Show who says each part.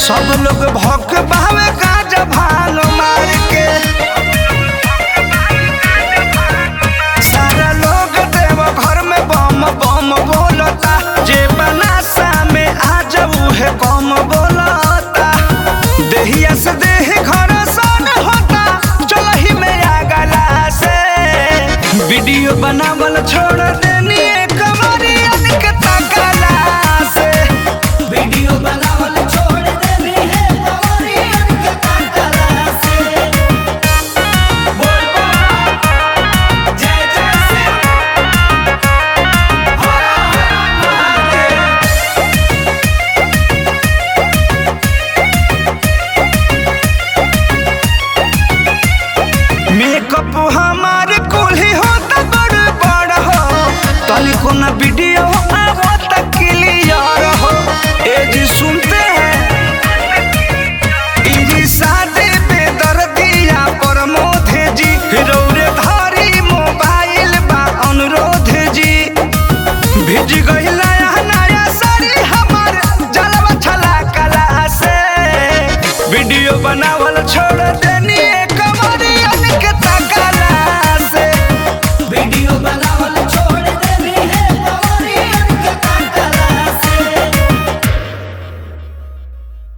Speaker 1: सब लोग भक भावे गाजा भालो मार के सारा लोग देव घर में बम बम बोलता जे बनासा में आ जाऊ है कम बोलता देहिया से देह घर सन होता चलही में आ गला से वीडियो बनावल छोड़ देनी कमरियन के तकला से वीडियो बनावल छोड़ देनी है कमरियन के तकला से बोल बोल जय जय से मेकअप हमार कुल्ही होता बड़ बड़ हो तनी को ना वीडियो आवत क्लियर हो ए जी सुनते हैं इजी शादी पे दर्दिया पर मोधे जी रौरे धारी मोबाइल बा अनुरोध जी भिज गई नया नया साड़ी हमार जलवा छला कला से वीडियो बनावल छोड़ देनी